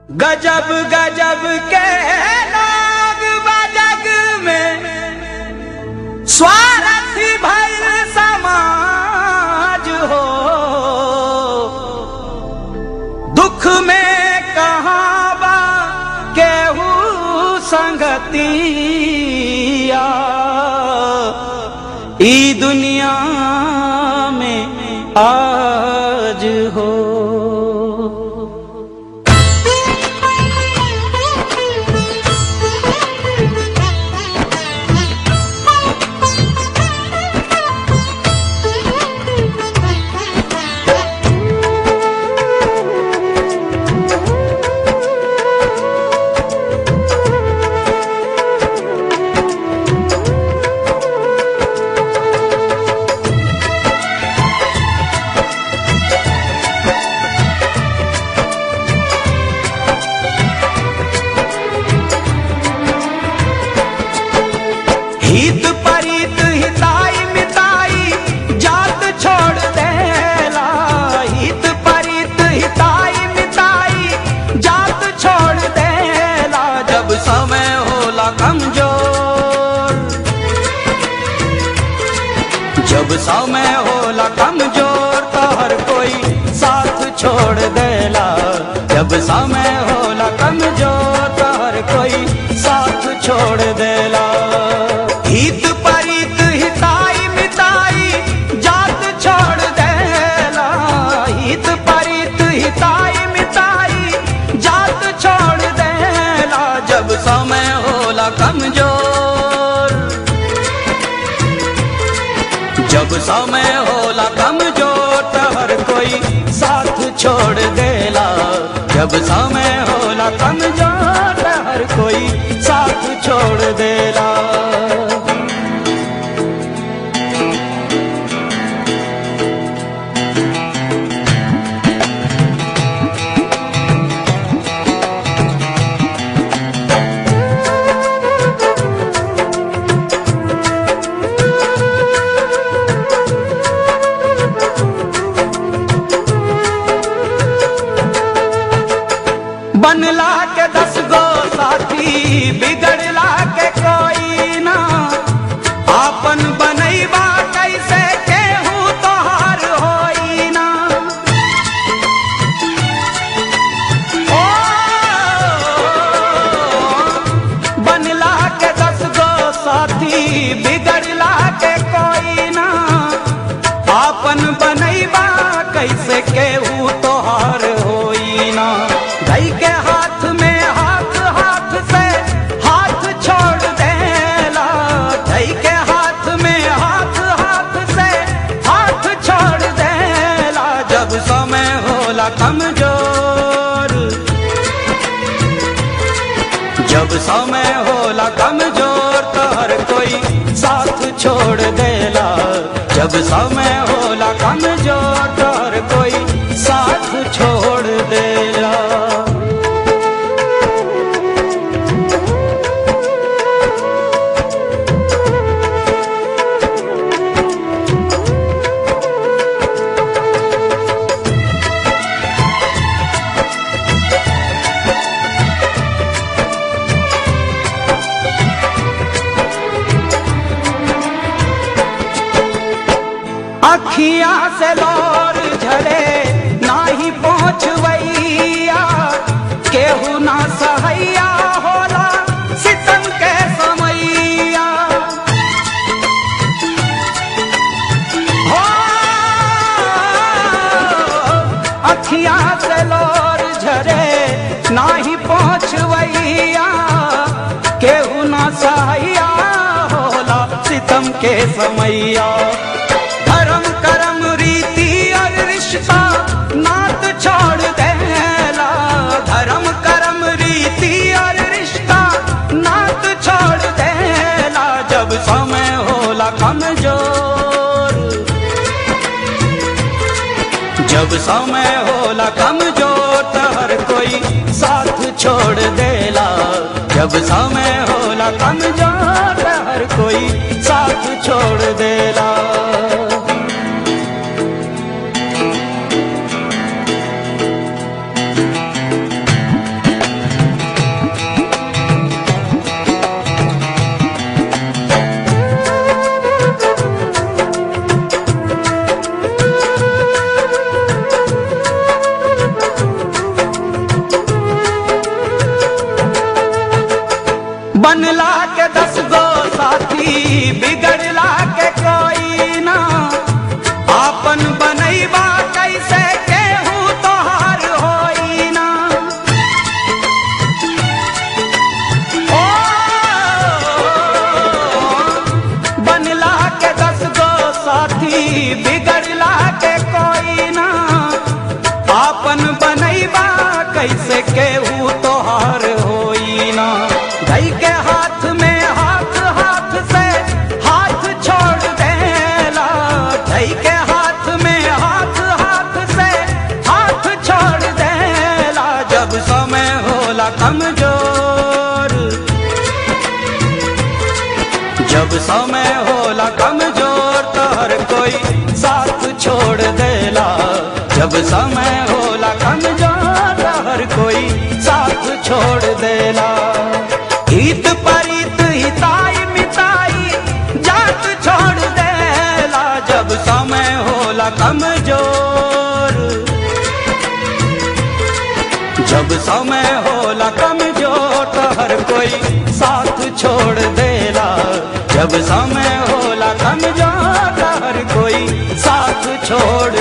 गजब गजब के लोग बजग में स्वार्थी भैल समाज हो दुख में कहाँ बा केहू संगतिया ई दुनिया में आज हो हित परित हिताई मिताई जात छोड़ देला हित परित हिताई मिताई जात छोड़ देला जब समय होला कमजोर जब समय होला कमजोर तो हर कोई साथ छोड़ देला जब समय होला कमजोर तो हर कोई साथ छोड़ देला हित परित हिताई मिताई जात छोड़ देला हित परित हिताई मिताई जात छोड़ देला जब समय होला कमजोर जब समय होला कमजोर तो हर कोई साथ छोड़ देला जब समय होला कमजोर तो हर कोई साथ छोड़ देला बनला के दस गो साथी बिगड़ला के कोई ना आपन बनैबा कैसे केहू तोहार होई ना ओ, बनला के दस गो साथी बिगड़ला के कोई ना आपन बनैबा कैसे केहू तोहार होई ना धई के हाथ में हाथ हाथ से हाथ छोड़ देला धई के हाथ में हाथ हाथ से हाथ छोड़ देला जब समय होला कमजोर जब समय होला कमजोर तो हर कोई साथ छोड़ देला जब समय होला कमजोर तो हर कोई साथ छोड़ देला अखियां से लोर झरे नाही पहुँचवैया केहू ना सहैया होला सितम के समैया हो अखियां से लोर झरे नाही पहुँचवैया केहू ना सहैया होला सितम के समैया धर्म कर्म रीति और रिश्ता नात छोड़ देला धर्म कर्म रीति और रिश्ता नात छोड़ देला जब समय होला कमजोर जब समय होला कमजोर तो हर कोई साथ छोड़ देला जब समय होला कमजोर तो हर कोई साथ छोड़ देला कैसे केहू तोहार होई ना धई के हाथ में हाथ हाथ से हाथ छोड़ देला धई के हाथ में हाथ हाथ से हाथ छोड़ देला जब समय होला कमजोर जब समय होला कमजोर तो हर कोई साथ छोड़ देला जब समय होला कमजोर तो हर कोई साथ छोड़ देला हित परित हिताई मिताई जात छोड़ देला जब समय होला कमजोर जब समय होला कमजोर तो हर कोई साथ छोड़ देला जब समय होला कमजोर तो हर कोई साथ छोड़